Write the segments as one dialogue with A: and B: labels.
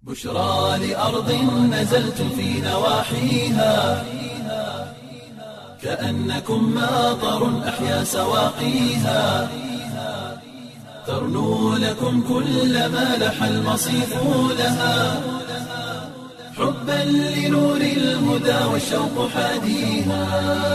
A: بشرى لأرض نزلت في نواحيها كأنكم ماطر أحيا سواقيها ترنو لكم كل ما لح المصيف لها حبا لنور الهدى والشوق حاديها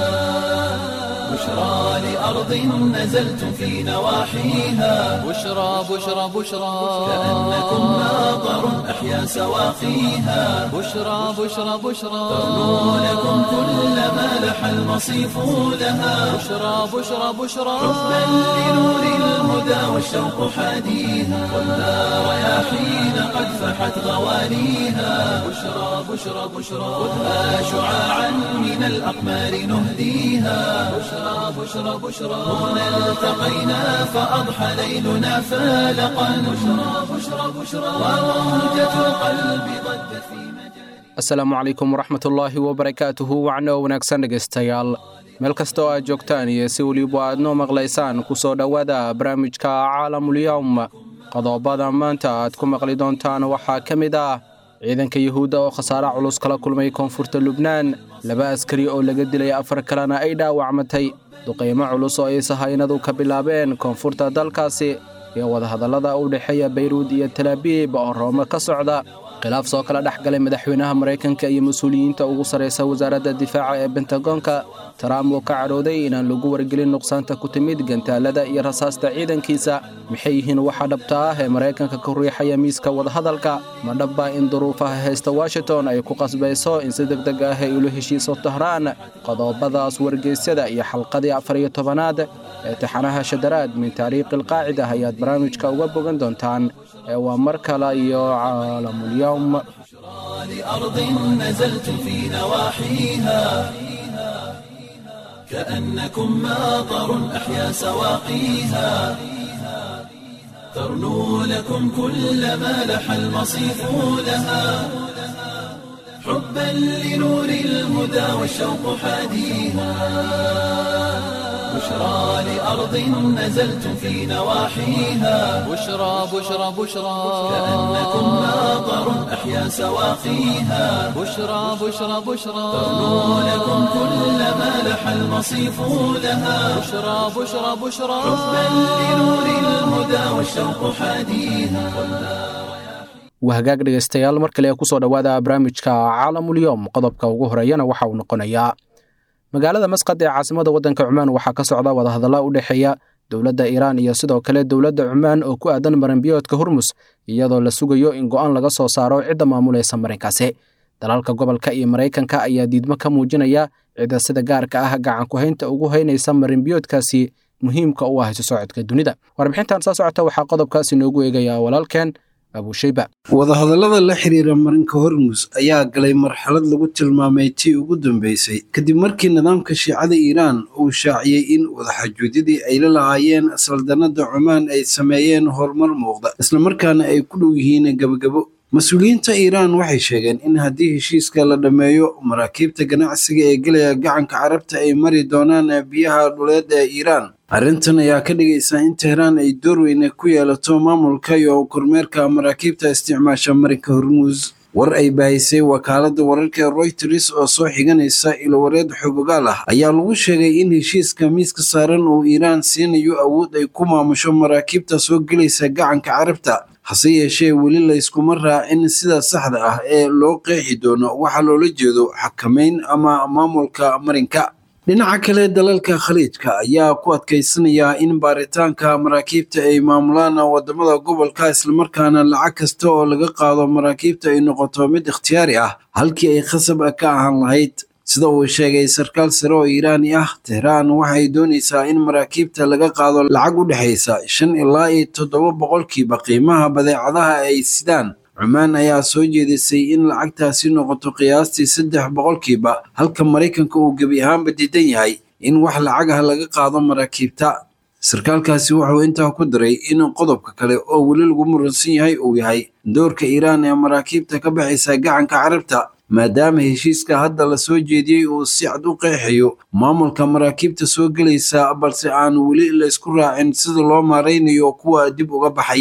A: بشرى لأرض نزلت في نواحيها
B: بشرى بشرى بشرى
A: كأنكم ماطر أحيا سواقيها
B: بشرى بشرى بشرى
A: ترنو لكم كل ما لح المصيف لها
B: بشرى بشرى بشرى
A: حبا لنور الهدى والشوق حاديها والنار رياحين قد فحت غوانيها بشرى بشرى بشرى خذها شعاعا من الأقمار نهديها بشرى بشرى بشرى هنا التقينا فأضحى ليلنا فالقا بشرى بشرى بشرى وموجة القلب ضجت في مجال
C: asalaamu calaykum waraxmatullaahi wabarakaatuhu wacno wanaagsan dhegaystayaal meel kasta oo aad joogtaan iyo si weliba aad noo maqlaysaan ku soo dhowaada barnaamijka caalamulyowm qodobada maanta aad ku maqli doontaan waxaa ka mid ah ciidanka yuhuudda oo khasaare culus kala kulmay koonfurta lubnaan laba askari oo laga dilay afar kalena ay dhaawacmatay duqaymo culus oo ay sahaynadu ka bilaabeen koonfurta dalkaasi iyo wadahadallada u dhexeeya bayruud iyo talaabiib oo roome ka socda khilaaf soo kala dhex galay madaxweynaha maraykanka iyo mas-uuliyiinta ugu sarraysa wasaaradda difaaca ee bentagoonka trump oo ka cadhooday inaan lagu wargelin nuqsaanta ku timid gantaalada iyo rasaasta ciidankiisa maxay yihiin waxa dhabta ah ee maraykanka ku riixaya miiska wadahadalka ma dhabba in duruufaha haysta washington ay ku qasbayso in si deg deg ah ay ula heshiiso tahraan qodobadaas wargeysyada iyo xalqadii afar iyo tobanaad ee taxanaha shadaraad min taariikhi alqaacida ayaad barnaamijka uga bogan doontaan ee waa mar kale iyo caalamulyowm
A: لأرض نزلت في نواحيها كأنكم ماطر أحيا سواقيها ترنو لكم كل ما لح المصيف لها حبا لنور الهدى والشوق حاديها بشرى لأرض نزلت في نواحيها
B: بشرى بشرى بشرى
A: كأنكم ماطر أحيا سواقيها
B: بشرى بشرى بشرى
A: ترنو لكم كل ما لح المصيف لها
B: بشرى بشرى بشرى
A: حبا لنور الهدى والشوق حاديها
C: waa hagaag dhegaystayaal mar kale kusoo dhowaada barnaamijka caalamulyoom qodobka ugu horeeyana waxa uu noqonayaa magaalada masqad ee caasimada waddanka cumaan waxaa ka socda wadahadalla u dhexeeya dowladda iiraan iyo sidoo kale dowladda cumaan oo ku aadan maranbiyoodka hormus iyadoo la sugayo in go'aan laga soo saaro cidda maamulaysa marinkaasi dalalka gobolka iyo maraykanka ayaa diidmo ka muujinaya cidda sida gaarka ah gacan ku haynta ugu haynaysa marinbiyoodkaasi muhiimka u ah isu socodka dunida warbixintan soo socota waxaa qodobkaasi noogu eegaya walaalkeen abushayba
D: wadahadallada la xiriira marinka hormus ayaa galay marxalad lagu tilmaamay tii ugu dambeysay kadib markii nidaamka shiicada iiraan uu shaaciyey in wadaxaajuudyadii ay la lahaayeen saldanada cumaan ay sameeyeen horumar muuqda islamarkaana ay ku dhow yihiin gebagabo mas-uuliyiinta iiraan waxay sheegeen in haddii heshiiska la dhammeeyo maraakiibta ganacsiga ee gelaya gacanka carabta ay mari doonaan biyaha dhuleed ee iiraan arrintan ayaa ka dhigaysa in tehraan ay door weyne ku yeelato maamulka iyo kormeerka maraakiibta isticmaasha marinka hormuus war ay baahisay wakaaladda wararka royters oo soo xiganaysa ilowareed xogogaal ah ayaa lagu sheegay in heshiiska miiska saaran uu iiraan siinayo awood ay ku maamusho maraakiibta soo gelaysa gacanka carabta hase yeeshee weli layskuma raacin sida saxda ah ee loo qeexi doono waxaa loola jeedo xakamayn ama maamulka marinka dhinaca kale dalalka khaliijka ayaa ku adkaysanaya in baaritaanka maraakiibta ay maamulaan wadamada gobolka islamarkaana lacag kasta oo laga qaado maraakiibta ay noqoto mid ikhtiyaari ah halkii ay khasab ka ahaan lahayd sida uu sheegay sarkaal sare oo iiraani ah tehraan waxay doonaysaa in maraakiibta laga qaado lacag u dhexaysa shan ilaa iyo toddoba boqolkiiba qiimaha badeecadaha ay sidaan cumaan ayaa soo jeedisay in lacagtaasi noqoto qiyaastii saddex boqolkiiba halka maraykanka uu gebi ahaanba diidan yahay in wax lacagaha laga qaado maraakiibta sarkaalkaasi wuxuu intaa ku daray in qodobka kale oo weli lagu muransan yahay uu yahay doorka iiraan ee maraakiibta ka baxaysa gacanka carabta maadaama heshiiska hadda la soo jeediyey uu si cad u qeexayo maamulka maraakiibta soo gelaysa balse aan weli laysku raacin sida loo maaraynayo kuwa dib uga baxaya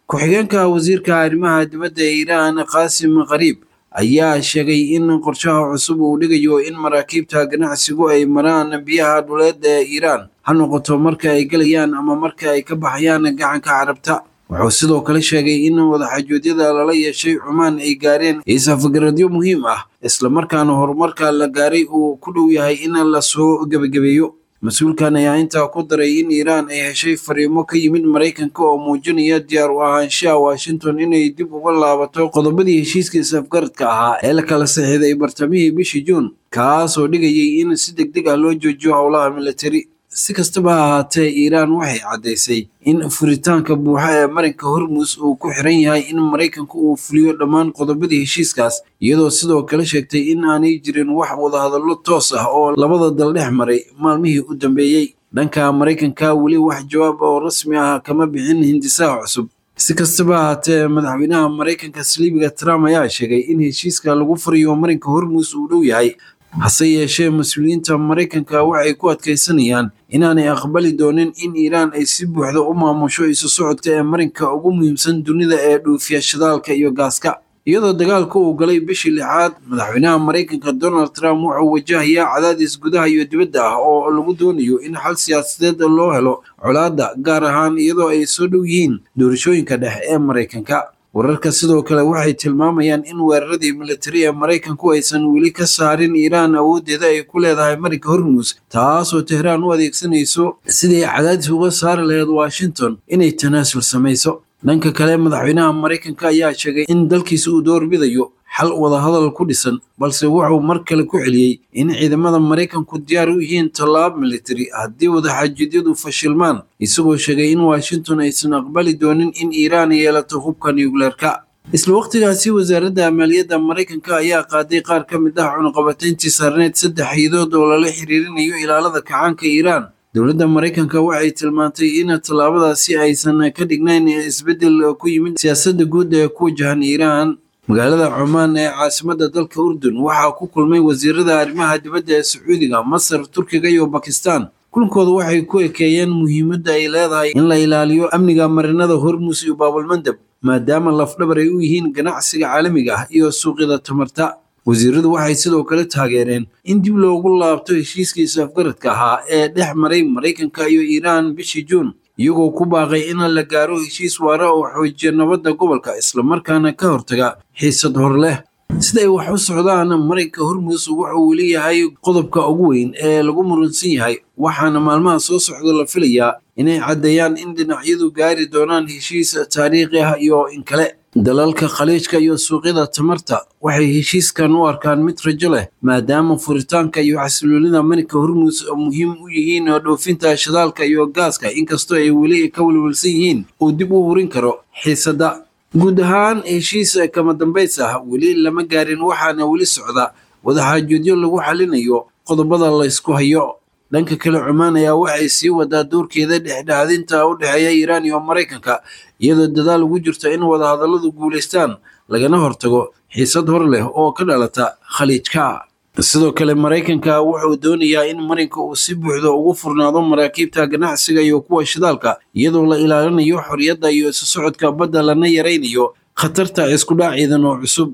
D: ku-xigeenka wasiirka arrimaha dibadda ee iiraan qaasim qariib ayaa sheegay in qorshaha cusub uu dhigayo in maraakiibta ganacsigu ay maraan biyaha dhuleed ee iiraan ha noqoto marka ay gelayaan ama marka ay ka baxayaan gacanka carabta wuxuu sidoo kale sheegay in wadaxajoodyada lala yeeshay cumaan ay gaareen isafgaradyo muhiim ah islamarkaana horumarka la gaaray uu ku dhow yahay in la soo gebagabeeyo mas-uulkan ayaa intaa ku daray in iiraan ay heshay fariimo ka yimid maraykanka oo muujinaya diyaar u ahaanshaha washington inay dib uga laabato qodobadii heshiiska isafgaradka ahaa ee la kala saxiiday bartamihii bishii juun kaasoo dhigayay in si deg deg ah loo joojiyo howlaha militari si kastaba ha ahaatee iiraan waxay caddaysay in furitaanka buuxa ee marinka hormus uu ku xiran yahay in maraykanku uu fuliyo dhammaan qodobadii heshiiskaas iyadoo sidoo kale sheegtay in aanay jirin wax wadahadallo toos ah oo labada dal dhex maray maalmihii u dambeeyey dhanka maraykanka weli wax jawaab oo rasmi ah kama bixin hindisaha cusub si kastaba ahaatee madaxweynaha maraykanka saliibiga trump ayaa sheegay in heshiiska lagu furayo marinka hormus uu dhow yahay hase yeeshee mas-uuliyiinta maraykanka waxay ku adkaysanayaan inaanay aqbali doonin in iiraan ay si buuxda u maamusho isu socodka ee marinka ugu muhiimsan dunida ee dhuufiya shidaalka iyo gaaska iyadoo dagaalka uu galay bishii lixaad madaxweynaha maraykanka donald trump wuxuu wajahayaa cadaadis gudaha iyo dibadda ah oo lagu doonayo in xal siyaasadeed loo helo colaadda gaar ahaan iyadoo ay soo dhow yihiin doorashooyinka dhexe ee maraykanka wararka sidoo kale waxay tilmaamayaan in weeraradii militari ee maraykanku aysan weli ka saarin iiraan awooddeeda ay ku leedahay marinka hormus taasoo tehraan u adeegsanayso sidii ay cadaadis uga saari lahayd washington inay tanaasul samayso dhanka kale madaxweynaha maraykanka ayaa sheegay in dalkiisa uu doorbidayo xal wadahadal ku dhisan balse wuxuu mar kale ku celiyey in ciidamada maraykanku diyaar u yihiin tallaab militari haddii wadaxaajidyadu fashilmaan isagoo sheegay in washington aysan aqbali doonin in iiraan yeelato hubka nucleerka isla waqtigaasi wasaaradda maaliyadda maraykanka ayaa qaaday qaar ka mid ah cunuqabatayntii saarneed saddex iyadood oo lala xiriirinayo ilaalada kacaanka iiraan dowladda maraykanka waxay tilmaantay in tallaabadaasi aysan ka dhignayn isbeddel ku yimid siyaasadda guud ee ku wajahan iiraan magaalada cumaan ee caasimadda dalka urdun waxaa ku kulmay wasiirada arrimaha dibadda ee sacuudiga masar turkiga iyo bakistan kulankooda waxay ku ekeeyeen muhiimadda ay leedahay in la ilaaliyo amniga marinada hormus iyo baabulmandab maadaama lafdhabar ay u yihiin ganacsiga caalamiga ah iyo suuqyada tamarta wasiiradu waxay sidoo kale taageereen in dib loogu laabto heshiiskii safgaradka ahaa ee dhex maray maraykanka iyo iiraan bishii juun iyagoo ku baaqay in la gaaro heshiis waara oo xoojiya nabadda gobolka islamarkaana ka hortaga xiisad hor leh siday wax u socdaan marinka hormus wuxuu weli yahay qodobka ugu weyn ee lagu muransan yahay waxaana maalmaha soo socda la filayaa inay caddeeyaan in dhinacyadu gaari doonaan heshiis taariikhi ah iyo in kale dalalka khaliijka iyo suuqyada tamarta waxay heshiiskan u arkaan mid rajo leh maadaama furitaanka iyo xasiloonida marinka hormus muhiim u yihiin dhoofinta shidaalka iyo gaaska inkastoo ay weli ka welwelsan yihiin uu dib u hurin karo xiisadda guud ahaan heshiis kama dambays ah weli lama gaarin waxaana weli socda wadaxaajoodyo lagu xalinayo qodobada la ysku hayo dhanka kale cumaan ayaa waxay sii wadaa doorkeeda dhexdhexadinta u dhexeeya iiraan iyo maraykanka iyadoo dadaal ugu jirta in wadahadalladu guulaystaan lagana hortago xiisad hor leh oo ka dhalata khaliijka sidoo kale maraykanka wuxuu doonayaa in marinka uu si buuxda ugu furnaado maraakiibta ganacsiga iyo kuwa shidaalka iyadoo la ilaalinayo xorriyadda iyo isu socodka badda lana yaraynayo khatarta iskudhac ciidan oo cusub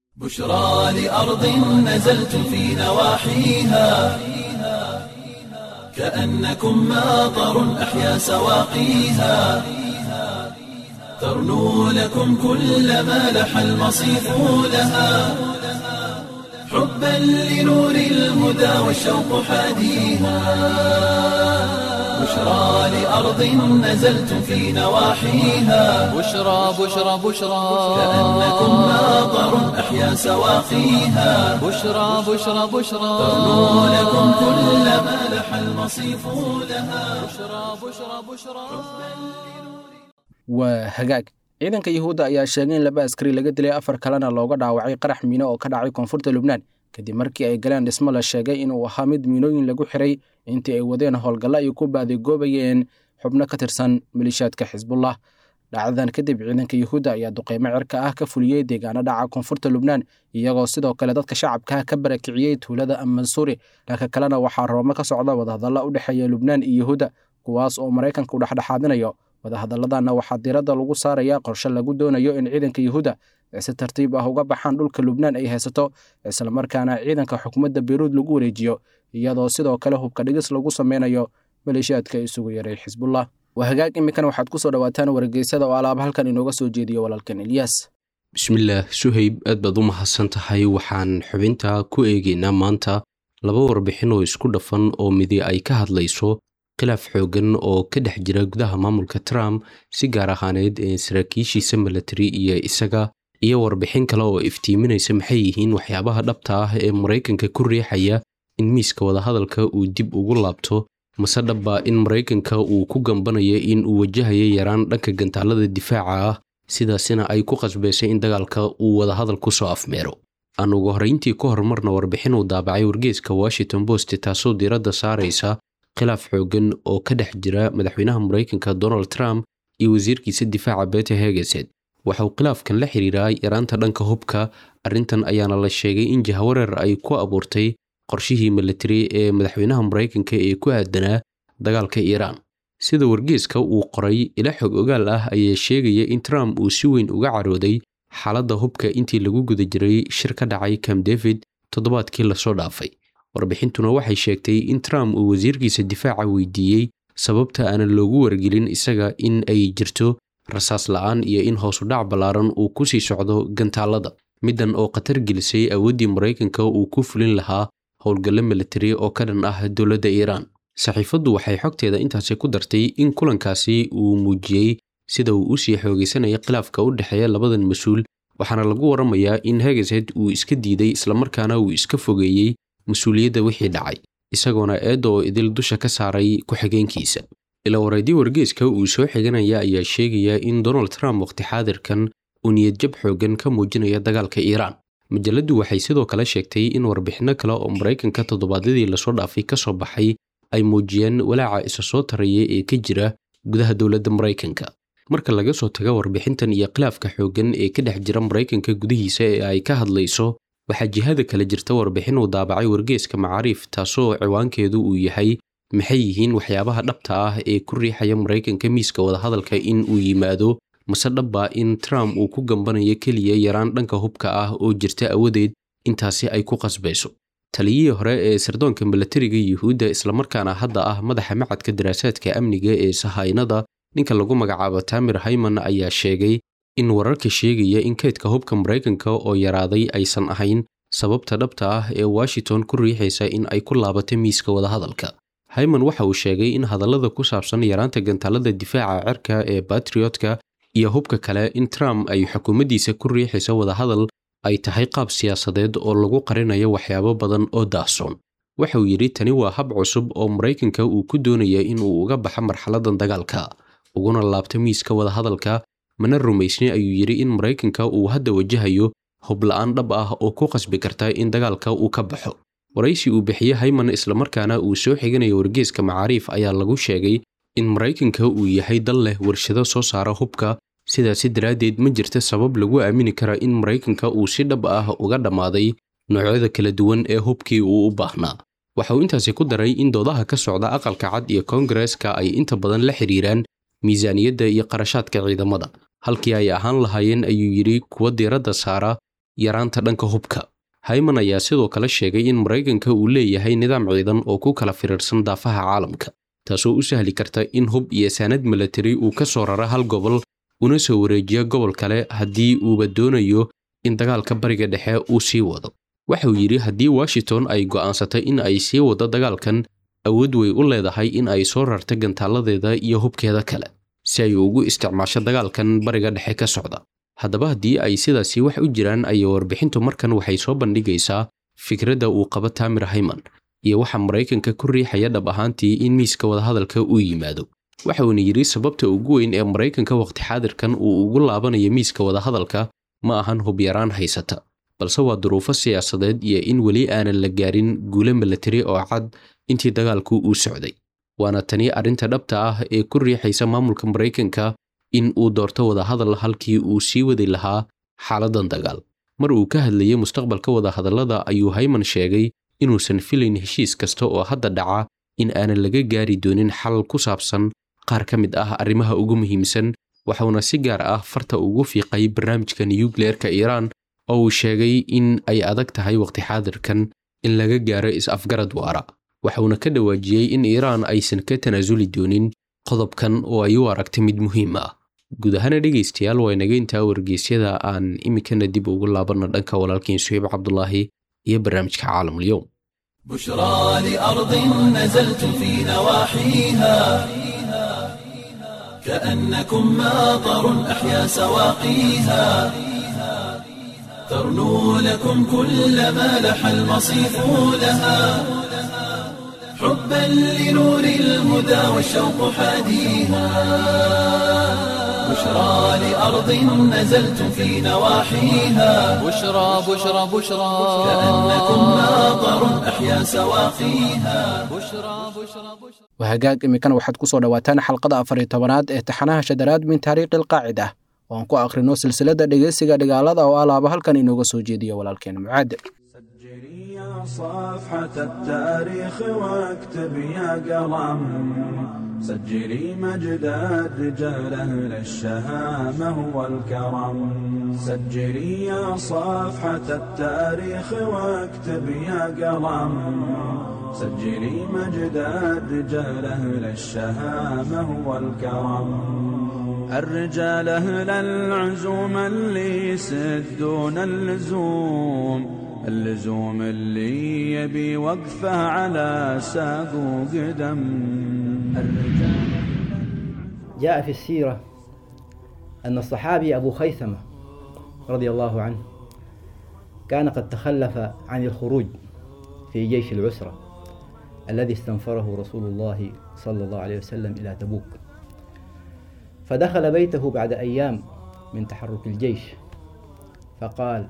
A: بشرى لأرض نزلت في نواحيها كأنكم ماطر أحيا سواقيها ترنو لكم كل ما لح المصيف لها حبا لنور الهدى والشوق حاديها بشرى لأرض نزلت في نواحيها
B: بشرى بشرى بشرى
A: كأنكم ماطر أحيا سواقيها
B: بشرى بشرى بشرى
A: ترنو لكم كل ما لح المصيف لها
B: بشرى بشرى بشرى
C: waa hagaag ciidanka yuhuudda ayaa sheegay in laba askari laga dilay afar kalena looga dhaawacay qarax miino oo ka dhacay koonfurta lubnaan kadib markii ay galeen dhismo la sheegay inuu ahaa mid miinooyin lagu xiray intii ay wadeen howlgalla ay ku baadigoobayeen xubno ka tirsan malishaadka xisbullah dhacdadan kadib ciidanka yuhuudda ayaa duqeymo cirka ah ka fuliyey deegaano dhaca koonfurta lubnaan iyagoo sidoo kale dadka shacabka ka barakiciyey tuulada amansuuri dhanka kalena waxaa roomo ka socda wadahadalla u dhexeeya lubnaan iyo yuhuudda kuwaas oo maraykanka u dhexdhexaadinayo wadahadalladanna waxaa diiradda lagu saarayaa qorshe lagu doonayo in ciidanka yuhuudda ay si tartiib ah uga baxaan dhulka lubnaan ay haysato islamarkaana ciidanka xukuumadda beyruud lagu wareejiyo iyadoo sidoo kale hubka dhigis lagu sameynayo maleeshiyaadka isugu yaray xisbullah waa hagaag iminkana waxaad ku soo dhowaataan wargeysada oo alaaba halkan inooga soo jeediyo walaalkan ilyaas
E: bismillaah suhayb aad baad u mahadsan tahay waxaan xubinta ku eegaynaa maanta laba warbixin oo isku dhafan oo midi ay ka hadlayso khilaaf xooggan oo ka dhex jira gudaha maamulka trump si gaar ahaaneed ee saraakiishiisa milatari iyo isaga iyo warbixin kale oo iftiiminaysa maxay yihiin waxyaabaha dhabta ah ee maraykanka ku riixaya in miiska wadahadalka uu dib ugu laabto mase dhabba in maraykanka uu ku gambanayo in uu wajahayo yaraan dhanka gantaalada difaaca ah sidaasina ay ku qasbaysay in dagaalka uu wadahadal ku soo afmeero aan ugu horrayntii ka horumarna warbixin uu daabacay wargeeska washington post taasoo diiradda saaraysa khilaaf xooggan oo ka dhex jira madaxweynaha maraykanka donald trump iyo wasiirkiisa difaaca bete hegeset waxa uu khilaafkan la xiriiraa yaraanta dhanka hubka arrintan ayaana la sheegay in jahawareer ay ku abuurtay qorshihii militari ee madaxweynaha maraykanka ee ku aadanaa dagaalka iiraan sida wargeeska uu qoray ila xog ogaal ah ayaa sheegaya in trump uu si weyn uga carooday xaaladda hubka intii lagu guda jiray shir ka dhacay camp david toddobaadkii lasoo dhaafay warbixintuna waxay sheegtay in trump uu wasiirkiisa difaaca weydiiyey sababta aanan loogu wargelin isaga in ay jirto rasaas la'aan iyo in hoosudhac ballaaran uu ku sii socdo gantaalada middan oo khatar gelisay awooddii maraykanka uu ku fulin lahaa howlgallo militari oo ka dhan ah dowladda iiraan saxiifaddu waxay xogteeda intaasi ku dartay in kulankaasi uu muujiyey sida uu usii xoogaysanaya khilaafka u dhexeeya labadan mas-uul waxaana lagu waramayaa in hegeset uu iska diiday islamarkaana uu iska fogeeyey mas-uuliyadda wixii dhacay isagoona eedda oo idil dusha ka saaray ku-xigeenkiisa ila wareedii wargeeska uu soo xiganaya ayaa sheegaya in donald trump waqti xaadirkan uu niyadjab xooggan ka muujinaya dagaalka iiraan majalladdu waxay sidoo kale sheegtay in warbixinno kale oo maraykanka toddobaadyadii lasoo dhaafay ka soo baxay ay muujiyeen walaaca isa soo taraya ee ka jira gudaha dowladda maraykanka marka laga soo tago warbixintan iyo khilaafka xooggan ee ka dhex jira maraykanka gudihiisa ee ay ka hadlayso waxaa jihada kale jirta warbixin uu daabacay wargeeska macaariif taasoo ciwaankeedu uu yahay maxay yihiin waxyaabaha dhabta ah ee ku riixaya maraykanka miiska wadahadalka in uu yimaado mase dhabba in trump uu ku gambanayo keliya yaraan dhanka hubka ah oo jirta awadeed intaasi ay ku qasbayso taliyihii hore ee sirdoonka milatariga yuhuudda islamarkaana hadda ah madaxa macadka daraasaadka amniga ee sahaynada ninka lagu magacaabo tamir hayman ayaa sheegay in wararka sheegaya in kaydka hubka maraykanka oo yaraaday aysan ahayn sababta dhabta ah ee washington ku riixaysa in ay ku laabato miiska wadahadalka hayman waxa uu sheegay in hadallada ku saabsan yaraanta gantaalada difaaca cirka ee batriotka iyo hubka kale in trump ay xukuumaddiisa ku riixayso wadahadal ay tahay qaab siyaasadeed oo lagu qarinayo waxyaabo badan oo daahsoon waxa uu yidhi tani waa hab cusub oo maraykanka uu ku doonaya in uu uga baxo marxaladan dagaalka uguna laabto miiska wadahadalka mana rumaysni ayuu yidhi in maraykanka uu hadda wajahayo hubla'aan dhab ah oo ku qasbi karta in dagaalka uu ka baxo waraysi uu bixiye hayman islamarkaana uu soo xiganayo wargeeska macaariif ayaa lagu sheegay in maraykanka uu yahay dal leh warshado soo saara hubka sidaasi daraaddeed ma jirta sabab lagu aamini kara in maraykanka uu si dhab ah uga dhammaaday noocyada kala duwan ee hubkii uu u baahnaa waxa uu intaasi ku daray in doodaha ka socda aqalka cad iyo koongareeska ay inta badan la xiriiraan miisaaniyadda iyo qarashaadka ciidamada halkii ay ahaan lahaayeen ayuu yidhi kuwa diiradda saara yaraanta dhanka hubka hayman ayaa sidoo kale sheegay in maraykanka uu leeyahay nidaam ciidan oo ku kala firiirsan daafaha caalamka taasoo u sahli karta in hub iyo saanad milatari uu ka soo rara hal gobol una soo wareejiya gobol kale haddii uuba doonayo in dagaalka bariga dhexe uu sii wado waxa uu yidhi haddii washington ay go'aansatay in ay sii wado dagaalkan awood way u leedahay in ay soo rarta gantaaladeeda iyo hubkeeda kale si ay ugu isticmaasho dagaalkan bariga dhexe ka socda haddaba haddii ay sidaasi wax u jiraan ayay warbixintu markan waxay soo bandhigaysaa fikradda uu qabo tamir hayman iyo waxa maraykanka ku riixaya dhab ahaantii in miiska wadahadalka uu yimaado waxa uuna yidhi sababta ugu weyn ee maraykanka waqti xaadirkan uu ugu laabanayo miiska wadahadalka ma ahan hubyaraan haysata balse waa duruufo siyaasadeed iyo in weli aanan la gaarin guulo milatari oo cad intii dagaalku uu socday waana tani arrinta dhabta ah ee ku riixaysa maamulka maraykanka in uu doorto wadahadal halkii uu sii wadi lahaa xaaladan dagaal mar uu ka hadlayay mustaqbalka wadahadallada ayuu hayman sheegay inuusan filayn heshiis kasta oo hadda dhaca in aanan laga gaari doonin xal ku saabsan qaar ka mid ah arrimaha ugu muhiimsan waxuuna si gaar ah farta ugu fiiqay barnaamijka nuyukleerka iiraan oo uu sheegay in ay adag tahay waqti xaadirkan in laga gaaro is-afgarad waara waxuuna ka dhawaajiyey in iiraan aysan ka tanaasuli doonin qodobkan oo ay u aragtay mid muhiim ah guud ahaana dhegaystayaal waa inaga intaa wargeysyada aan iminkana dib ugu laabanno dhanka walaalkiin suheyb cabdulaahi iyo barnaamijka caalamulyow
A: بشرى لأرض نزلت في نواحيها كأنكم ماطر أحيا سواقيها ترنو لكم كل ما لح المصيف لها حبا لنور الهدى والشوق حاديها بشرى لأرض نزلت في نواحيها
B: بشرى بشرى بشرى
A: كأنكم ماطر أحيا سواقيها
B: بشرى بشرى بشرى
C: wahagaag iminkana waxaad ku soo dhowaataan xalqada afar iyo tobanaad ee taxanaha shadaraad min taariikhi alqaacida oo aan ku akhrino silsilada dhegeysiga dhigaalada oo alaaba halkan inooga soo jeediyo walaalkeena mucaad
F: سجلي يا صفحة التاريخ واكتب يا قلم سجلي مجد الرجال أهل الشهامة والكرم سجلي يا صفحة التاريخ واكتب يا قلم سجلي مجد الرجال أهل الشهامة والكرم الرجال أهل العزوم اللي يسدون اللزوم اللزوم اللي يبي وقفه على ساق وقدم الرجال
G: جاء في السيرة أن الصحابي أبو خيثمة رضي الله عنه كان قد تخلف عن الخروج في جيش العسرة الذي استنفره رسول الله صلى الله عليه وسلم إلى تبوك فدخل بيته بعد أيام من تحرك الجيش فقال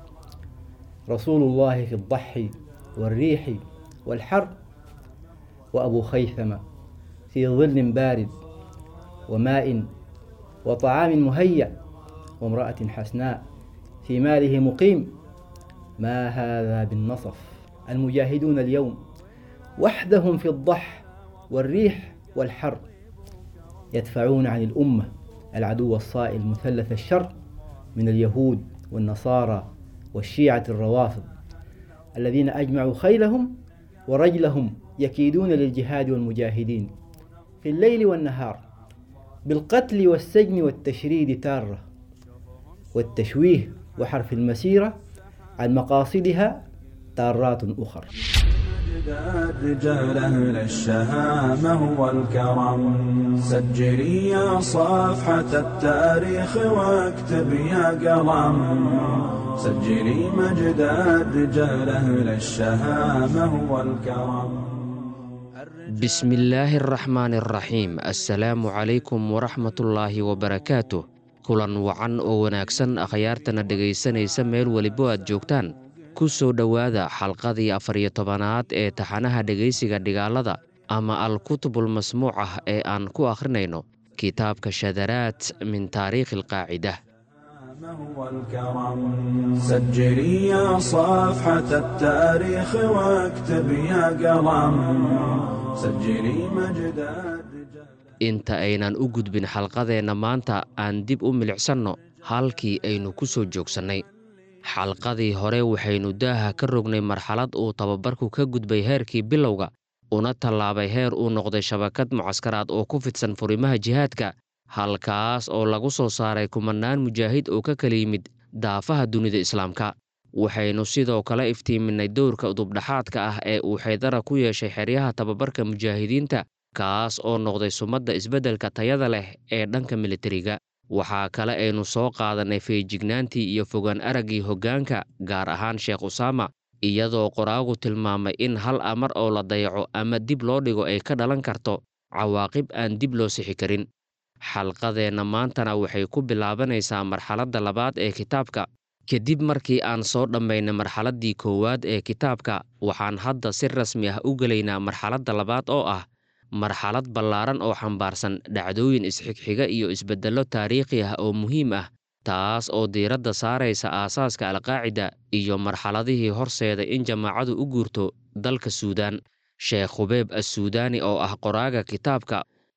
G: رسول الله في الضحي والريح والحر وأبو خيثمة في ظل بارد وماء وطعام مهيأ وامرأة حسناء في ماله مقيم ما هذا بالنصف المجاهدون اليوم وحدهم في الضح والريح والحر يدفعون عن الأمة العدو الصائل مثلث الشر من اليهود والنصارى والشيعة الروافض الذين أجمعوا خيلهم ورجلهم يكيدون للجهاد والمجاهدين في الليل والنهار بالقتل والسجن والتشريد تارة والتشويه وحرف المسيرة عن مقاصدها تارات أخر
F: مجد الرجال أهل الشهامة والكرم سجلي يا صفحة التاريخ واكتب يا قلم سجلي مجد الرجال أهل الشهامة والكرم
H: بسم الله الرحمن الرحيم السلام عليكم ورحمة الله وبركاته kulan wacan oo wanaagsan akhyaartana dhegaysanaysa meel welibo aad joogtaan ku soo dhowaada xalqadii afariyo tobanaad ee taxanaha dhegaysiga dhigaalada ama al-kutubul masmuuc ah ee aan ku akhrinayno kitaabka shadaraad min taariikhi alqaacida
F: والكرم سجلي يا صفحة التاريخ واكتب يا قلم سجلي مجد الرجال
H: inta aynan u gudbin xalqadeenna maanta aan dib u milicsanno halkii aynu ku soo joogsannay xalqadii hore waxaynu daaha ka rognay marxalad uu tababarku ka gudbay heerkii bilowga una tallaabay heer uu noqday shabakad mucaskaraad oo ku fidsan furimaha jihaadka halkaas oo lagu soo saaray kumannaan mujaahid oo ka kala yimid daafaha dunida islaamka waxaynu sidoo kale iftiiminnay dowrka udubdhaxaadka ah ee uu xaydara ku yeeshay xeryaha tababarka mujaahidiinta kaas oo noqday sumadda isbeddelka tayada leh ee dhanka militariga waxaa kale aynu soo qaadannay feejignaantii iyo fogaan araggii hoggaanka gaar ahaan sheekh usaama iyadoo qoraagu tilmaamay in hal amar oo la dayaco ama dib loo dhigo ay ka dhalan karto cawaaqib aan dib loo sixi karin xalqadeenna maantana waxay ku bilaabanaysaa marxaladda labaad ee kitaabka kadib markii aan soo dhammaynay marxaladdii koowaad ee kitaabka waxaan hadda si rasmi ah u gelaynaa marxaladda labaad oo ah marxalad ballaaran oo xambaarsan dhacdooyin isxigxiga iyo isbeddello taariikhi ah oo muhiim ah taas oo diiradda saaraysa aasaaska alqaacida iyo marxaladihii horseeda in jamaacadu u guurto dalka suudaan sheekh khubeeb assuudaani oo ah qoraaga kitaabka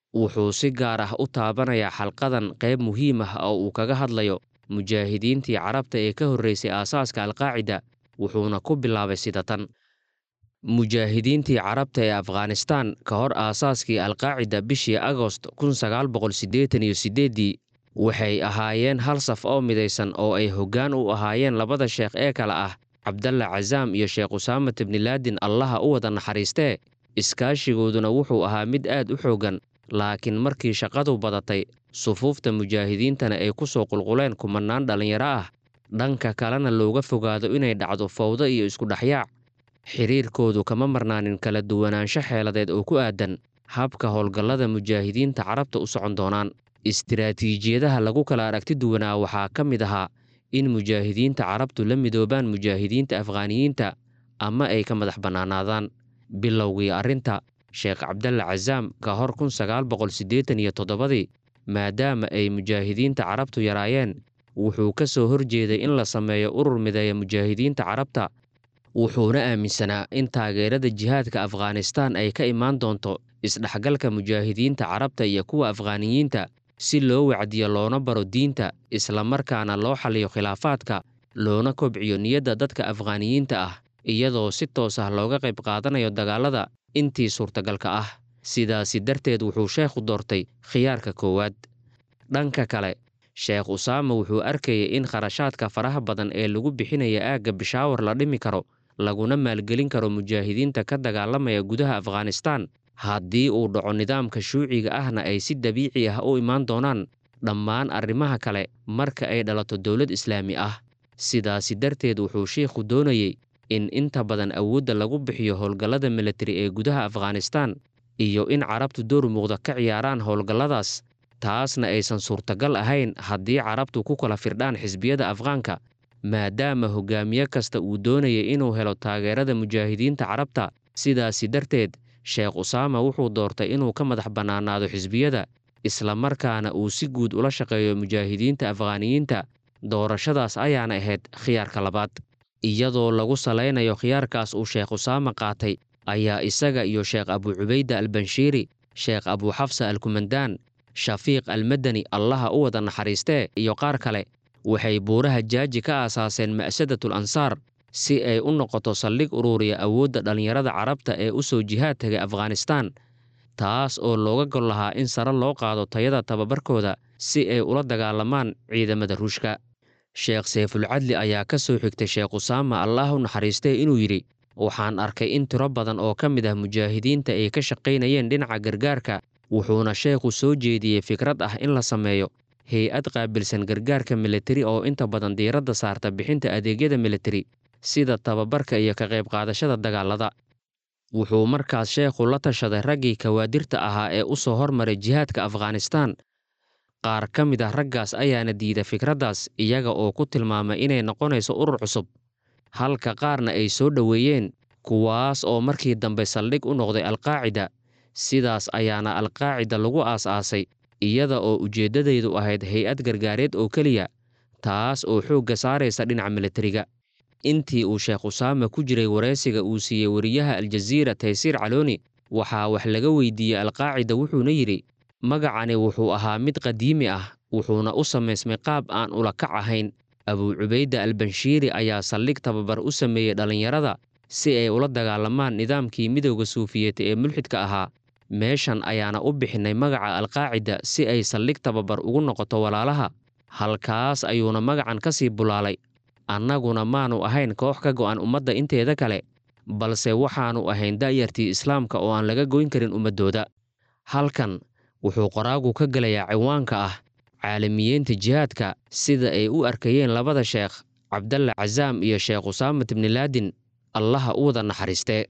H: wuxuu si gaar ah u taabanayaa xalqadan qayb muhiim ah oo uu kaga hadlayo mujaahidiintii carabta ee ka horreysay aasaaska alqaacida wuxuuna ku bilaabay sida tan mujaahidiintii carabta ee afghanistaan ka hor aasaaskii alqaacida bishii agost kun sagaal boqol siddeetan iyo siddeeddii waxay ahaayeen hal saf oo midaysan oo ay hoggaan u ahaayeen labada sheekh ee kale ah cabdalla casaam iyo sheekh usaamat ibnilaadin allaha u wada naxariistee iskaashigooduna wuxuu ahaa mid aad u xooggan laakiin markii shaqadu badatay sufuufta mujaahidiintana ay ku soo qulquleen kumannaan dhallinyaro ah dhanka kalena looga fogaado inay dhacdo fawdo iyo iskudhexyaac xiriirkoodu kama marnaanin kala duwanaansho xeeladeed oo ku aadan habka howlgallada mujaahidiinta carabta u socon doonaan istiraatiijiyadaha lagu kala aragti duwanaa waxaa ka mid ahaa in mujaahidiinta carabtu la midoobaan mujaahidiinta afghaaniyiinta ama ay ka madax bannaanaadaan bilowgii arrinta sheekh cabdalla casaam ka hor kun sagaal boqol siddeetan iyo toddobadii maadaama ay mujaahidiinta carabtu yaraayeen wuxuu ka soo horjeeday in la sameeyo urur mideeya mujaahidiinta carabta wuxuuna aaminsanaa in taageerada jihaadka afghanistaan ay ka imaan doonto isdhexgalka mujaahidiinta carabta iyo kuwa afghaaniyiinta si loo wacdiyo loona baro diinta islamarkaana loo xaliyo khilaafaadka loona kobciyo niyadda dadka afghaaniyiinta ah iyadoo si toos ah looga qayb qaadanayo dagaalada intii suurtagalka ah sidaasi darteed wuxuu sheekhu doortay khiyaarka koowaad dhanka kale sheekh usaama wuxuu arkayay in kharashaadka faraha badan ee lagu bixinaya aagga bishaawar la dhimi karo laguna maalgelin karo mujaahidiinta ka dagaalamaya gudaha afghanistaan haddii uu dhaco nidaamka shuuciga ahna ay si dabiici ah u imaan doonaan dhammaan arrimaha kale marka ay dhalato dowlad islaami ah sidaasi darteed wuxuu sheikhu doonayey in inta badan awoodda lagu bixiyo howlgallada militari ee gudaha afghanistaan iyo in carabtu door muuqda ka ciyaaraan howlgalladaas taasna aysan suurtagal ahayn haddii carabtu ku kala firdhaan xisbiyada afghaanka maadaama hogaamiye kasta uu doonayay inuu helo taageerada mujaahidiinta carabta sidaasi darteed sheekh usaama wuxuu doortay inuu ka madax bannaanaado xisbiyada islamarkaana uu si guud ula shaqeeyo mujaahidiinta afghaaniyiinta doorashadaas ayaana ahayd khiyaarka labaad iyadoo lagu salaynayo khiyaarkaas uu sheekh usaama qaatay ayaa isaga iyo sheekh abu cubayda albanshiiri sheekh abu xafsa alkumandaan shafiiq almadani allaha u wada naxariistee iyo qaar kale waxay buuraha jaaji ka aasaaseen ma'sadatul ansaar si ay u noqoto saldhig uruuriya awoodda dhallinyarada carabta ee u soo jihaad tegay afghanistaan taas oo looga gol lahaa in sare loo qaado tayada tababarkooda si ay ula dagaalamaan ciidamada ruushka sheekh sayfulcadli ayaa ka soo xigtay sheekh usaama allah u naxariistee inuu yidhi waxaan arkay in tiro badan oo ka mid ah mujaahidiinta ay ka shaqaynayeen dhinaca gargaarka wuxuuna sheekhu soo jeediyey fikrad ah in la sameeyo hay-ad qaabilsan gargaarka militari oo inta badan diiradda saarta bixinta adeegyada militari sida tababarka iyo ka qayb qaadashada dagaalada wuxuu markaas sheekhu la tashaday raggii kawaadirta ahaa ee u soo hormaray jihaadka afghanistaan qaar ka mid ah raggaas ayaana diida fikraddaas iyaga oo ku tilmaamay inay noqonayso urur cusub halka qaarna ay soo dhoweeyeen kuwaas oo markii dambe saldhig u noqday alqaacida sidaas ayaana alqaacida lagu aas-aasay iyada oo ujeeddadaydu ahayd hay-ad gargaareed oo keliya taas oo xoogga saaraysa dhinaca militariga intii uu sheekh usaama ku jiray waraysiga uu siiyey wariyaha aljaziira taysiir calooni waxaa wax laga weydiiyey alqaacida wuxuuna yidhi magacani wuxuu ahaa mid qadiimi ah wuxuuna u samaysmay qaab aan ula kac ahayn abuu cubayda albanshiiri ayaa saldhig tababar u sameeyey dhallinyarada si ay ula dagaalamaan nidaamkii midowda suufiyeed ee mulxidka ahaa meeshan ayaana u bixinnay magaca alqaacida si ay saldhig tababar ugu noqoto walaalaha halkaas ayuuna magacan ka sii bulaalay annaguna maanu ahayn koox ka go'an ummadda inteeda kale balse waxaannu ahayn da'yartii islaamka oo aan laga goyn karin ummaddooda halkan wuxuu qoraagu ka gelayaa ciwaanka ah caalamiyiinta jihaadka sida ay u arkayeen labada sheekh cabdalla casaam iyo sheekh usaamat ibnilaadin allaha u wada naxariistee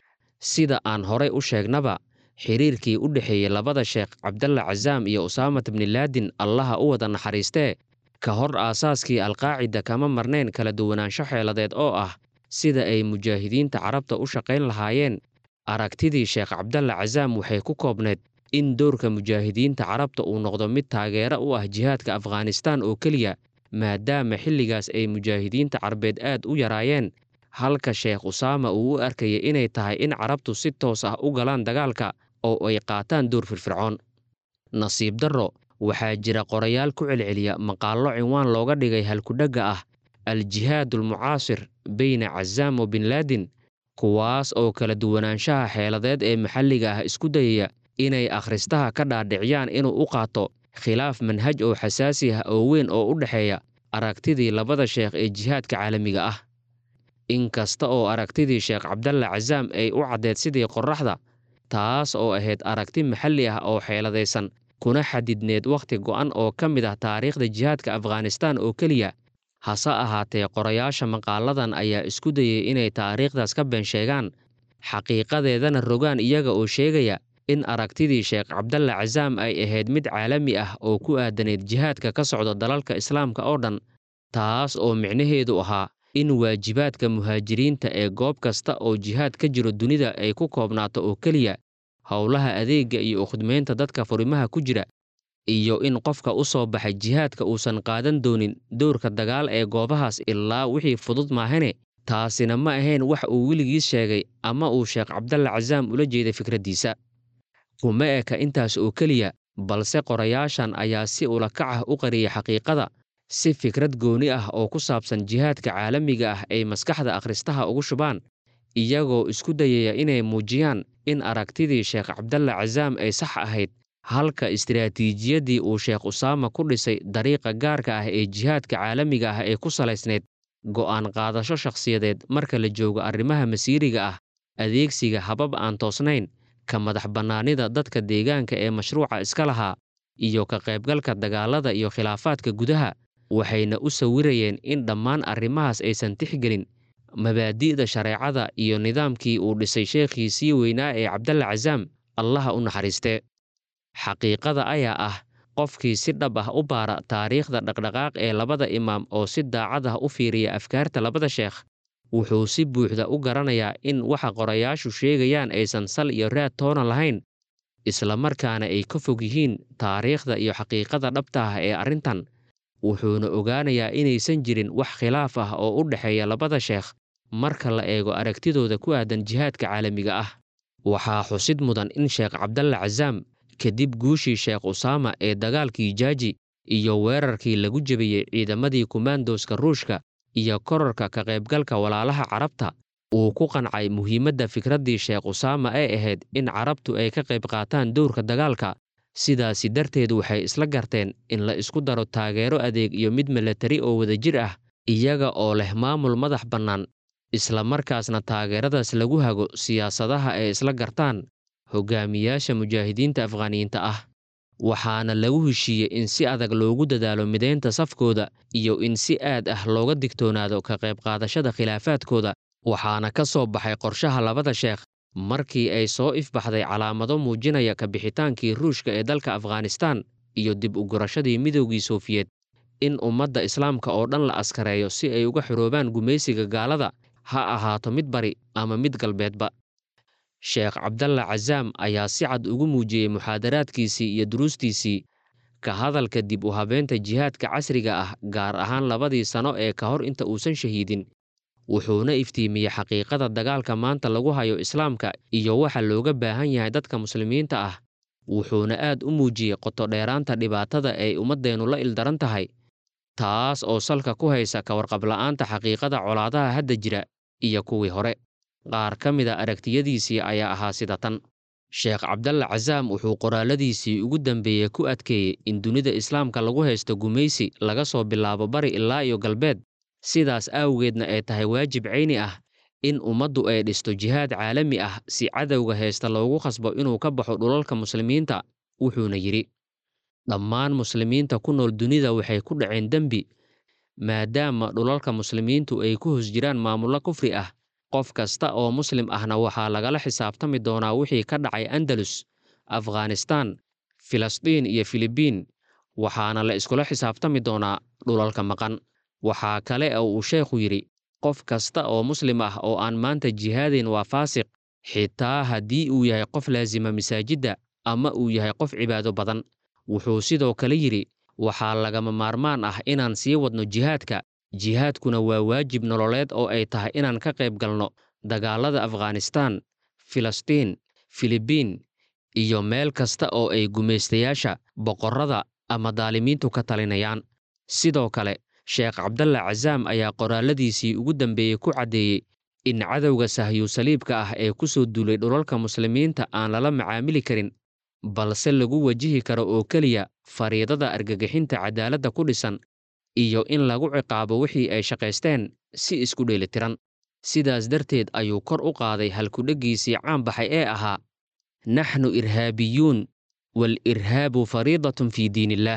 H: sida aan horay u sheegnaba xiriirkii u dhexeeyey labada sheekh cabdalla casaam iyo usaamat ibnilaadin allaha u wada naxariistee ka hor aasaaskii alqaacida kama marnayn kala duwanaansho xeeladeed oo ah sida ay mujaahidiinta carabta u shaqayn lahaayeen aragtidii sheekh cabdalla casaam waxay ku koobneyd in doorka mujaahidiinta carabta uu noqdo mid taageero u ah jihaadka afghanistaan oo keliya maadaama xilligaas ay mujaahidiinta carbeed aad u yaraayeen halka sheekh usaama uu u arkayay inay tahay in carabtu si toos ah u galaan dagaalka oo ay qaataan door firfircoon nasiib darro waxaa jira qorayaal ku celceliya maqaallo cinwaan looga dhigay halkudhagga ah al-jihaad almucaasir beyna cazaam wa bin laadin kuwaas oo kala duwanaanshaha xeeladeed ee maxalliga ah isku dayaya inay akhristaha ka dhaadhiciyaan inuu u qaato khilaaf manhaj oo xasaasi ah oo weyn oo u dhexeeya aragtidii labada sheekh ee jihaadka caalamiga ah in kasta oo aragtidii sheekh cabdalla casaam ay u caddeed sidii qorraxda taas oo ahayd aragti maxalli ah oo xeeladaysan kuna xadidneed wakhti go'an oo ka mid ah taariikhda jihaadka afghanistaan oo keliya hase ahaatee qorayaasha maqaaladan ayaa isku dayay inay taariikhdaas ka been sheegaan xaqiiqadeedana rogaan iyaga oo sheegaya in aragtidii sheekh cabdalla casaam ay ahayd mid caalami ah oo ku aadanayd jihaadka ka socda dalalka islaamka oo dhan taas oo micnaheedu ahaa in waajibaadka muhaajiriinta ee goob kasta oo jihaad ka jiro dunida ay ku koobnaato oo keliya howlaha adeegga iyo ukhidmaynta dadka furimaha ku jira iyo in qofka u soo baxay jihaadka uusan qaadan doonin dowrka dagaal ee goobahaas ilaa wixii fudud maahane taasina ma ahayn wax uu weligiis sheegay ama uu sheekh cabdalla casaam ula jeeday fikraddiisa kuma eka intaas oo keliya balse qorayaashan ayaa si ulakac ah u qariyay xaqiiqada si fikrad gooni ah oo ku saabsan jihaadka caalamiga ah ay maskaxda akhristaha ugu shubaan iyagoo isku dayaya inay muujiyaan in aragtidii sheekh cabdalla casaam ay sax ahayd halka istiraatiijiyaddii uu sheekh usaama ku dhisay dariiqa gaarka ah ee jihaadka caalamiga ah ee ku salaysnayd go'aan qaadasho shakhsiyadeed marka la joogo arrimaha masiiriga ah adeegsiga habab aan toosnayn ka madax bannaanida dadka deegaanka ee mashruuca iska lahaa iyo ka qaybgalka dagaalada iyo khilaafaadka gudaha waxayna u sawirayeen in dhammaan arrimahaas aysan tixgelin mabaadi'da shareecada iyo nidaamkii uu dhisay sheekhiisii weynaa ee cabdalla casaam allaha u naxariistee xaqiiqada ayaa ah qofkii si dhab ah u baara taariikhda dhaqdhaqaaq ee labada imaam oo si daacad ah u fiiriya afkaarta labada sheekh wuxuu si buuxda u garanayaa in waxa qorayaashu sheegayaan aysan sal iyo raad toona lahayn islamarkaana ay ka fog yihiin taariikhda iyo xaqiiqada dhabta ah ee arrintan wuxuuna ogaanayaa inaysan jirin wax khilaaf ah oo u dhexeeya labada sheekh marka la eego aragtidooda ku aadan jihaadka caalamiga ah waxaa xusid mudan in sheekh cabdalla casaam kadib guushii sheekh usaama ee dagaalkii jaaji iyo weerarkii lagu jebiyey ciidamadii kumaandooska ruushka iyo korarka ka qaybgalka walaalaha carabta uu ku qancay muhiimadda fikraddii sheekh usaama ee ahayd in carabtu ay ka qayb qaataan dowrka dagaalka sidaasi darteed waxay isla garteen in la isku daro taageero adeeg iyo mid milatari oo wadajir ah iyaga oo leh maamul madax bannaan isla markaasna taageeradaas lagu hago siyaasadaha ay isla gartaan hogaamiyaasha mujaahidiinta afghaniyiinta ah waxaana lagu heshiiyey in si adag loogu dadaalo midaynta safkooda iyo in si aad ah looga digtoonaado ka qayb qaadashada khilaafaadkooda waxaana ka soo baxay qorshaha labada sheekh markii ay soo ifbaxday calaamado muujinaya ka bixitaankii ruushka ee dalka afghanistaan iyo dib u gurashadii midoogii sofiyeed in ummadda islaamka oo dhan la askareeyo si ay uga xoroobaan gumaysiga gaalada ha ahaato mid bari ama mid galbeedba sheekh cabdalla casaam ayaa si cad ugu muujiyey muxaadaraadkiisii iyo duruustiisii ka hadalka dib u habeynta jihaadka casriga ah gaar ahaan labadii sano ee ka hor inta uusan shahiidin wuxuuna iftiimiyey xaqiiqada dagaalka maanta lagu hayo islaamka iyo waxa looga baahan yahay dadka muslimiinta ah wuxuuna aad u muujiyey qotodheeraanta dhibaatada ay ummaddeennu la ildaran tahay taas oo salka ku haysa ka warqabla'aanta xaqiiqada colaadaha hadda jira iyo kuwii hore qaar ka mida aragtiyadiisii ayaa ahaa sida tan sheekh cabdalla casaam wuxuu qoraaladiisii ugu dambeeyey ku adkeeyey in dunida islaamka lagu haysto gumaysi laga soo bilaabo bari ilaa iyo galbeed sidaas awgeedna ay tahay waajib cayni ah in ummaddu ay dhisto jihaad caalami ah si cadowga haysta loogu khasbo inuu ka baxo dhulalka muslimiinta wuxuuna yidhi dhammaan muslimiinta ku nool dunida waxay ku dhaceen dembi maadaama dhulalka muslimiintu ay ku hos jiraan maamullo kufri ah qof kasta oo muslim ahna waxaa lagala xisaabtami doonaa wixii ka dhacay andalus afghanistaan filistiin iyo filibiin waxaana la iskula xisaabtami doonaa dhulalka maqan waxaa kale oo uu sheekhu yidhi qof kasta oo muslim ah oo aan maanta jihaadin waa faasiq xitaa haddii uu yahay qof laasima masaajidda ama uu yahay qof cibaado badan wuxuu sidoo kale yidhi waxaa lagama maarmaan ah inaan sii wadno jihaadka jihaadkuna waa waajib nololeed oo ay tahay inaan ka qayb galno dagaalada afghanistaan filistiin filibiin iyo meel kasta oo ay gumaystayaasha boqorrada ama daalimiintu ka talinayaan sidoo kale sheekh cabdalla casaam ayaa qoraalladiisii ugu dambeeyey ku caddeeyey in cadowga sahyu saliibka ah ee ku soo duulay dhulalka muslimiinta aan lala macaamili karin balse lagu wajihi karo oo keliya fariidada argagixinta cadaaladda ku dhisan iyo in lagu ciqaabo wixii ay shaqaysteen si isku dheelitiran sidaas darteed ayuu kor u qaaday halkudheggiisii caanbaxay ee ahaa naxnu irhaabiyuun wal irhaabu fariidatun fii diiniillaah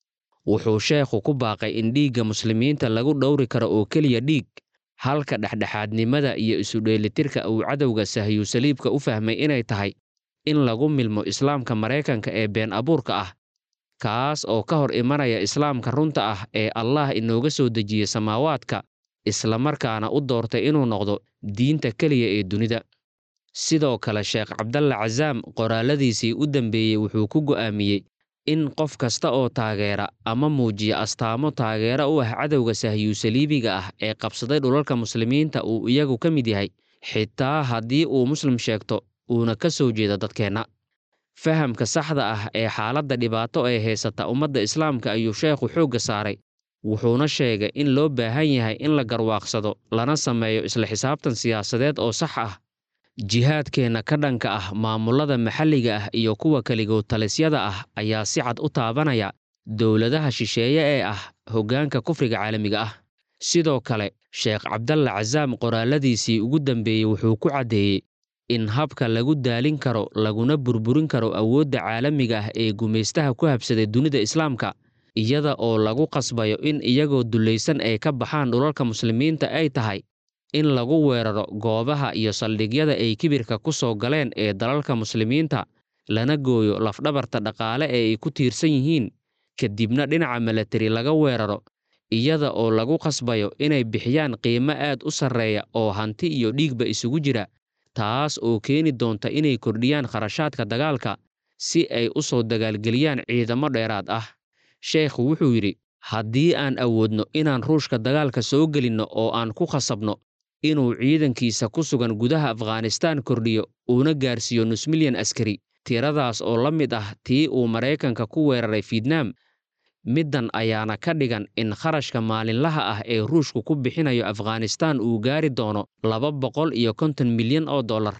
H: wuxuu sheekhu ku baaqay in dhiigga muslimiinta lagu dhowri karo oo keliya dhiig halka dhexdhexaadnimada iyo isudheelitirka uu cadowga sahyu saliibka u fahmay inay tahay in lagu milmo islaamka maraykanka ee been abuurka ah kaas oo ka hor imanaya islaamka runta ah ee allah inooga soo dejiyey samaawaadka islamarkaana u doortay inuu noqdo diinta keliya ee dunida sidoo kale sheekh cabdalla casaam qoraalladiisii u dambeeyey wuxuu ku go'aamiyey in qof kasta oo taageera ama muujiya astaamo taageero u ah cadowga sahyu saliibiga ah ee qabsaday dhulalka muslimiinta uu iyagu ka mid yahay xitaa haddii uu muslim sheegto uuna ka soo jeeda dadkeenna fahamka saxda ah ee xaaladda dhibaato ee haysata ummadda islaamka ayuu sheekhu xoogga saaray wuxuuna sheegay in loo baahan yahay in la garwaaqsado lana sameeyo isla xisaabtan siyaasadeed oo sax ah jihaadkeenna ka dhanka ah maamullada maxalliga ah iyo kuwa keligood talisyada ah ayaa si cad u taabanaya dowladaha shisheeye ee ah hoggaanka kufriga caalamiga ah sidoo kale sheekh cabdalla casaam qoraalladiisii ugu dambeeyey wuxuu ku caddeeyey in habka lagu daalin karo laguna burburin karo awoodda caalamiga ah ee gumaystaha ku habsaday dunida islaamka iyada oo lagu qasbayo in iyagoo dullaysan ay ka baxaan dhulalka muslimiinta ay tahay in lagu weeraro goobaha iyo saldhigyada ay kibirka ku soo galeen ee dalalka muslimiinta lana gooyo lafdhabarta dhaqaale ee ay ku tiirsan yihiin kadibna dhinaca milatari laga weeraro iyada oo lagu qasbayo inay bixiyaan qiimo aad u sarreeya oo hanti iyo dhiigba isugu jira taas oo keeni doonta inay kordhiyaan kharashaadka dagaalka si ay u soo dagaalgeliyaan ciidamo dheeraad ah sheekhu wuxuu yidhi haddii aan awoodno inaan ruushka dagaalka soo gelinno oo aan ku khasabno inuu ciidankiisa ku sugan gudaha afghanistaan kordhiyo uuna gaarsiiyo nus milyan askari tiradaas oo la mid ah tii uu maraykanka ku weeraray fietnaam middan ayaana ka dhigan in kharashka maalinlaha ah ee ruushku ku bixinayo afghanistaan uu gaari doono laba boqol iyo konton milyan oo dollar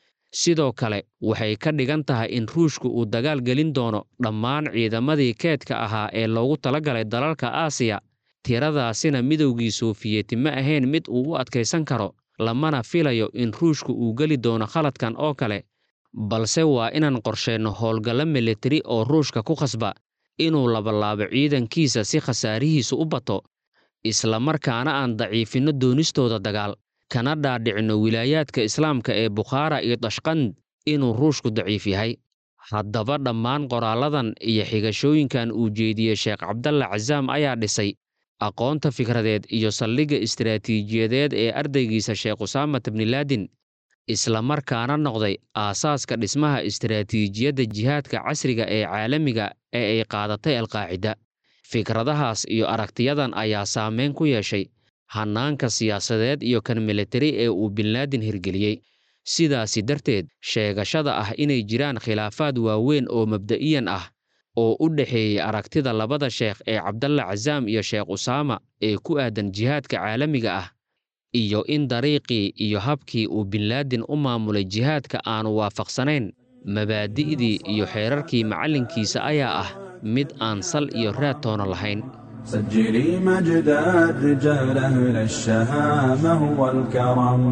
H: sidoo kale waxay ka dhigan tahay in ruushku uu dagaal gelin doono dhammaan ciidamadii keedka ahaa ee loogu talagalay dalalka aasiya tiradaasina midowgii soofiyeti ma ahayn mid uu u adkaysan karo lamana filayo in ruushku uu geli doono khaladkan oo kale balse waa inaan qorsheenno howlgallo militari oo ruushka ku khasba inuu labalaabo ciidankiisa si khasaarihiisu u bato islamarkaana aan daciifinno doonistooda dagaal kana dhaadhicinno wilaayaadka islaamka ee bukhaara iyo dashqand inuu ruushku daciif yahay haddaba dhammaan qoraalladan iyo xigashooyinkan uu jeediyey sheekh cabdalla casaam ayaa dhisay aqoonta fikradeed iyo saldhigga istaraatiijiyadeed ee ardaygiisa sheekh usaamat bnilaadin islamarkaana noqday aasaaska dhismaha istaraatiijiyadda jihaadka casriga ee caalamiga ee ay qaadatay alqaacida fikradahaas iyo aragtiyadan ayaa saameyn ku yeeshay hannaanka siyaasadeed iyo kan militari ee uu binlaadin hirgeliyey sidaasi darteed sheegashada ah inay jiraan khilaafaad waaweyn oo mabda'iyan ah oo u dhexeeyey aragtida labada sheekh ee cabdalla casaam iyo sheekh usaama ee ku aadan jihaadka caalamiga ah iyo in dariiqii iyo habkii uu binlaadin u maamulay jihaadka aanu waafaqsanayn mabaadi'dii iyo xeerarkii macallinkiisa ayaa ah mid aan sal iyo raad toona lahayn
F: سجلي مجد الرجال أهل الشهامة والكرم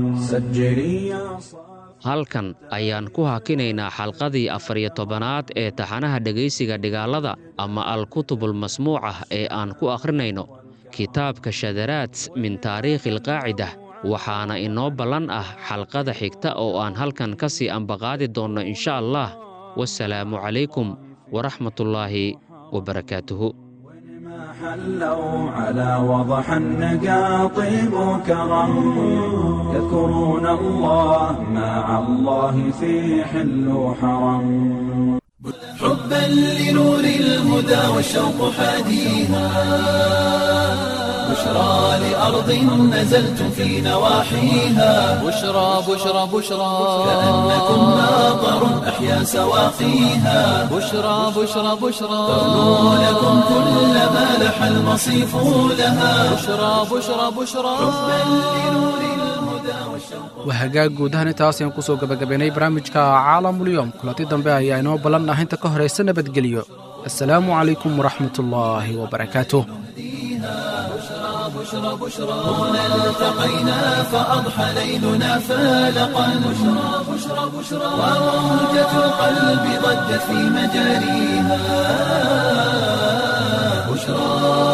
F: سجلي يا صاحب
H: halkan ayaan ku hakinaynaa xalqadii afar iyo tobanaad ee taxanaha dhegaysiga dhigaalada ama al-kutubul masmuucah ee aan ku akhrinayno kitaabka shadaraat min taariikhi alqaacidah waxaana inoo ballan ah xalqada xigta oo aan halkan ka sii ambaqaadi doonno insha allah wasalaamu calaykum waraxmatullaahi wabarakaatuhu
F: ما حلوا على وضح النقا طيب وكرم يذكرون الله مع الله في حل وحرم
A: حبا لنور الهدى والشوق حاديها بشرى لأرض نزلتم في نواحيها
B: بشرى بشرى بشرى
A: كأنكم ماطر أحيا سواقيها
B: بشرى بشرى بشرى
A: ترنو لكم كل ما لح المصيف لها
B: بشرى بشرى بشرى
C: waa hagaag guud ahaan intaas ayaan kusoo gabagabaynay barnaamijka caalamulyoom kulanti dambe ayaa inoo ballan ah inta ka horaysa nabadgelyo assalaamu calaykum waraxmatullaahi wabarakaatuh
A: هنا التقينا فأضحى ليلنا فالقا بشرى بشرى بشرى وموجة القلب ضجت في مجاريها بشرى